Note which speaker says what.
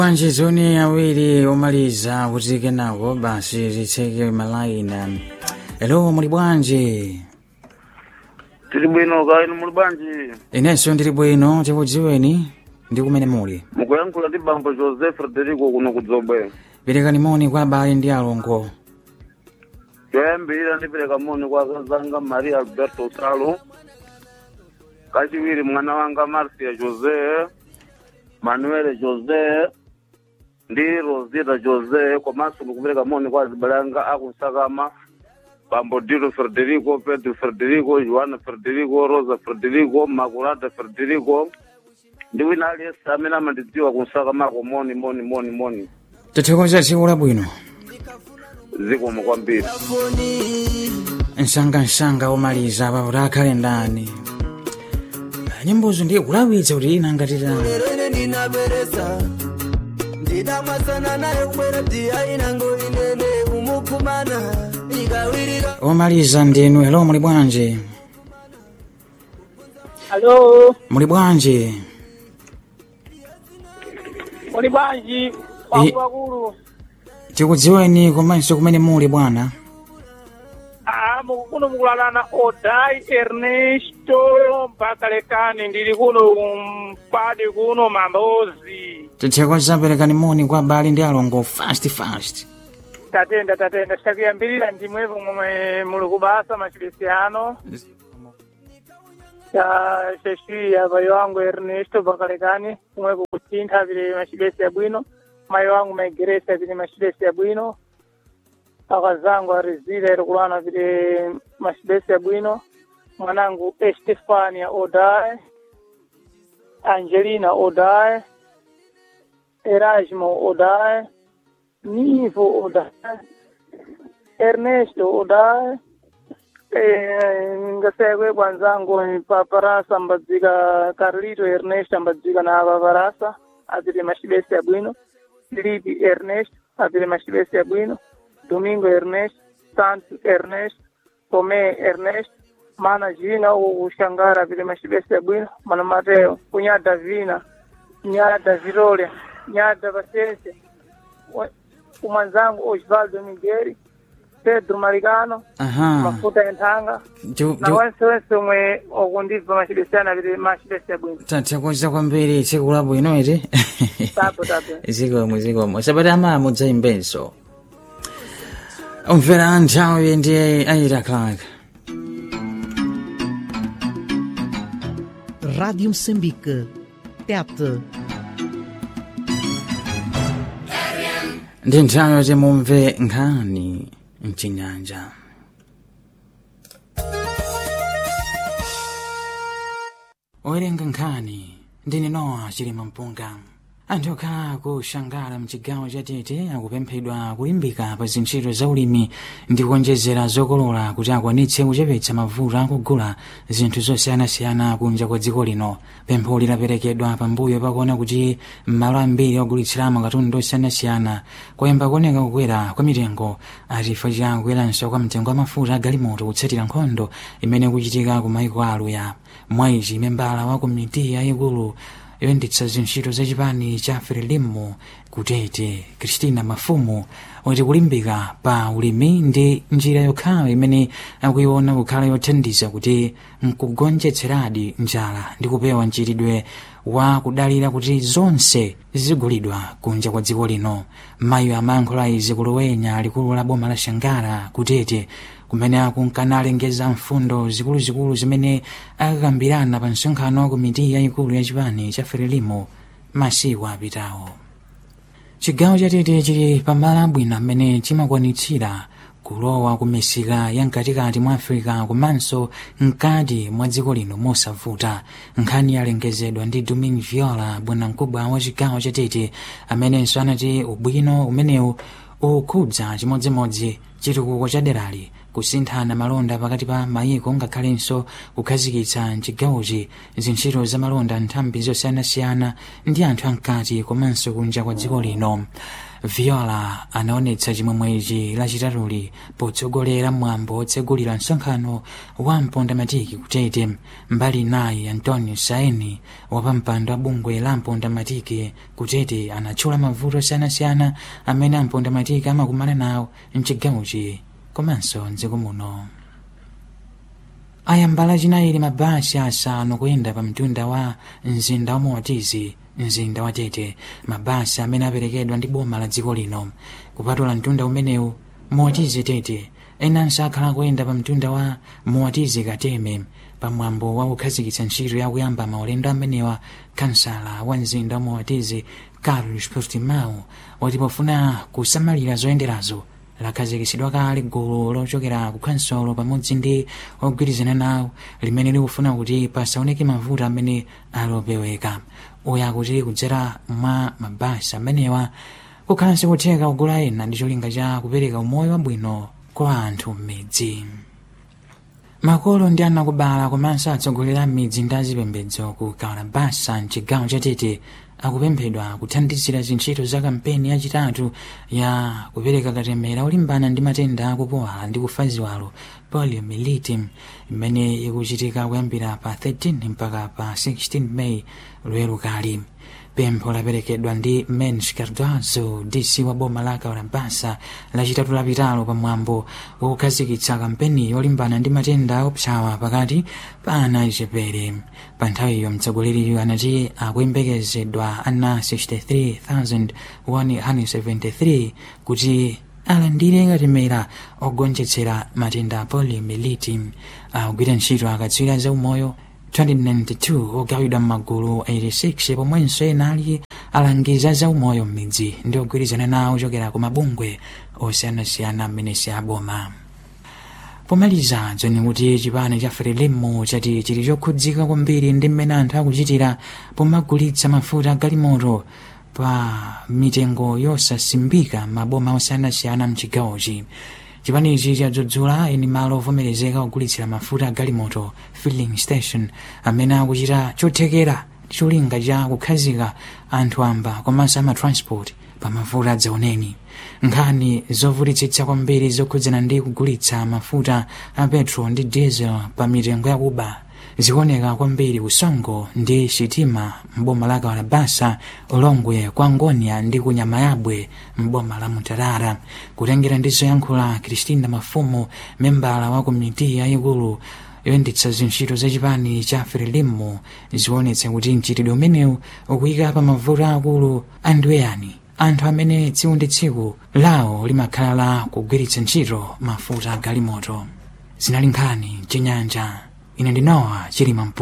Speaker 1: panjizoni awiri omaliza kuti kenako basi zitseke malaina elo muli bwanji
Speaker 2: tili bwino ka inu muli bwanji
Speaker 1: inenso ndili bwino tikudziweni ndi kumene muli
Speaker 2: mukuyankhula ndi bambo josé frederico kuno kudzombe
Speaker 1: perekani moni kwa abale ndi alongo
Speaker 2: choyambirira ndipereka moni kwa akazanga maria alberto salo kachiwiri mwana wanga marcia josé manuel josé ndi rosita josé komanso ndikupereka moni kwa azibale anga akusakama bambo dilo frederico pedro frederico joana frederico rosa frederico maculata frederico ndi wina aliyense amene amandidziwa kunsakamako moni moni moni moni
Speaker 1: tithokoza tsiku labwino
Speaker 2: zikomo kwambiri
Speaker 1: msangamsanga omaliza pakuti akhale ndani nyimbozo ndiye kulawitsa kuti ina ngatitani
Speaker 3: lero ine ndinaperesa ndidamwasana naye kubwera tiya inango inene umukumana ikawirika
Speaker 1: omaliza ndinu elo muli bwanji
Speaker 4: Alo,
Speaker 1: muli bwanji
Speaker 4: muli bwanji wakuluwakulu
Speaker 1: tikudziweni komanso kumene muli bwana
Speaker 4: ah mukuno mukulalana odai ernesto mpaka lekani ndili kuno mpadi kuno mambozi
Speaker 1: tithokoza perekani moni kwa abale ndi alongo fast fast
Speaker 4: tatenda tatenda citakuyambirira ndimwepo momwe muli kubasa macibesiano ta cecilia mayi wangu ernesto pakalekani kumwepo kusintha vile macibesi abwino mayi wangu maigeresi vile macibesi abwino akazangu arizile irikulana vile macibesi abwino mwanangu estefania odae angelina odae erasmo odae nivo odae ernesto odae eh, ngasekwe bwanzangu paparasa ambadzika carlito ernesto ambadzika na paparasa apite macibesi abwino filipi ernesto apite macibesi abwino domingo ernesto santos ernesto tomé ernesto mana jina uxangara apite macibesi abwino mana mateo kunyada vina nyada vitória nyada paciência umwanzangu osvaldo miguel pedro maricano
Speaker 1: aha
Speaker 4: mafuta enthanga
Speaker 1: Ju-
Speaker 4: na
Speaker 1: ju-
Speaker 4: wense wense omwe okundibva macibesiyana apite macibesi abwino
Speaker 1: tathokoza kwambiri tsiku labwino iti
Speaker 4: tapo tapo
Speaker 1: zikomo zikomo sabati amamo dzaimbenso umvera nthawi ndi aida clark
Speaker 5: Rádio Moçambique. Tete.
Speaker 1: ndi nthawi yoti mumve nkhani mchinyanja owerenga nkhani ndine nowa chilima mpunga anthu okhala kushangala mchigawo cha tete akupemphedwa kulimbika pa zintchito za ulimi ndi kuonjezera zokolola kuti akwanitse kuchepetsa mavuto akugula zinthu zosiyanasiyana kunja kwa dziko lino pempho lidaperekedwa pambuyo pakuona kuti m'malo ambiri ogulitsiramo katundu osiyanasiyana kwayamba kuoneka kukwera kwa mitengo chifukwa cha kukweranso kwa mtengo wa mafuta agalimoto kutsatira nkhondo imene kuchitika ku maiko aluya mwaichi membala wa komiti yayikulu yoyendetsa zintchito zachipani cha frelimo kutete kristina mafumu wati kulimbika pa ulimi ndi njira yokhayo imene akuiona kukhala yothandiza kuti nkugonjetseradi njala ndi kupewa mchitidwe wa kudalira kuti zonse zigulidwa kunja kwa dziko lino mayi amayankhula izi kulowenya likulu la boma la shangara kutete kumene akunkanalengeza mfundo zikuluzikulu zimene akakambirana pa msonkhano wa komiti yayikulu ya chipani cha frelimo masiku apitawo chigawo chatete chili pamalo abwino amene chimakwanitsira kulowa ku misika ya mkatikati mwa africa komanso mkati mwa dziko lino mosavuta nkhani yalengezedwa ndi domin viola bwanamkubwa wa chigawo chatete amenenso anati ubwino umenewu ukhudza chimodzimodzi chitukuko cha derali kusinthana malonda pakati pa mayiko ngakhalenso kukhazikitsa mchigawochi zintchito za malonda nthambi zosiyanasiyana ndi anthu amkati komanso kunja kwa dziko lino viola anaonetsa chimwemwechi lachitatuli potsogolera mwambo otsegulira msonkhano wa mpondamatiki kutete mbali naye antonio saini wapampando wa bungwe la mpondamatiki kutete anatchula mavuto osiyanasiyana amene ampondamatiki amakumana nawo mchigawochi komanso mdziko muno ayambala chinayili mabasi asanu kuyenda pa mtunda wa mzinda wa motizi mzinda wa tete mabasi amene aperekedwa ndi boma la dziko lino kupatula mtunda umenewu motizi tete enanso akhala kuyenda pa mtunda wa motizi kateme pamwambo wa kukhazikitsa ntchito yakuyamba maulendo amenewa kansala wa mzinda wa motizi carlos portimao wati pofuna kusamalira zoyenderazo lakhazikitsidwa kale gulu lochokera ku kansolo pamodzi ndi ogwirizana nawo limene likufuna kuti pasaoneke mavuto amene alopeweka uya akuti kudzera mwa mabasi amenewa kukhalanso kutheka kugula ena ndi cholinga cha kupereka umoyo wabwino kwa anthu m'midzi makolo ndi anakubala komanso atsogolera m'midzi ndi azipembedzo ku kalabasa mchigawo cha tete akupemphedwa kuthandizira zintchito za kampeni yachitatu ya kupereka katemera olimbana ndi matenda akupowala ndi kufa ziwalo poliomyelitis imene ikuchitika kuyambira pa 13 mpaka pa 16 meyi lweru kali pempho laperekedwa ndi mens cardozo dc wa boma la kalabasa lachitatu lapitalo pamwambo wakukhazikitsa kampeni yolimbana ndi matenda opsawa pakati pa ana achichepere pa nthawiyo mtsogoleriyo anati akuyembekezedwa ana 63173 kuti alandire katemera ogonjetsera matenda a poliomyelitis akugwira ntchito akatswiri za umoyo 2092 ogawidwa m'magulu 86 pomwenso ena ali alangiza za umoyo m'midzi ndi ogwirizana nawo ochokera ku mabungwe osiyanasiyana amene si aboma pomaliza dzoni kuti chipani cha frelimo chati chili chokhudzika kwambiri ndi mmene anthu akuchitira pomagulitsa mafuta galimoto pa mitengo yosasimbika maboma osiyanasiyana mchigawochi chipanichi chadzudzula eni malo ovomerezeka kugulitsira mafuta a galimoto filling station amene akuchita chothekera ndi cholinga cha kukhazika anthu amba komanso amatransport pa mafuta adzaoneni nkhani zovutitsitsa kwambiri zokhudzana ndi kugulitsa mafuta a petro ndi diesel pa mitengo yakuba zikuoneka kwambiri kusongo ndi sitima mboma la kalabasa ulongwe kwa ngonia ndi kunyama yabwe mboma la mutarara kutengera ndi zoyankhula kristina mafumu membala wa komiti yayikulu yoyendetsa zintchito za chipani cha frelimo zionetsa kuti mchitidwe umenewu ukuyika pa mavuto akulu andiweyani anthu amene tsiku ndi tsiku lawo limakhala la kugwiritsa ntchito mafuta a galimoto zinali nkhani chinyanja ine ndinowa chilima mpunga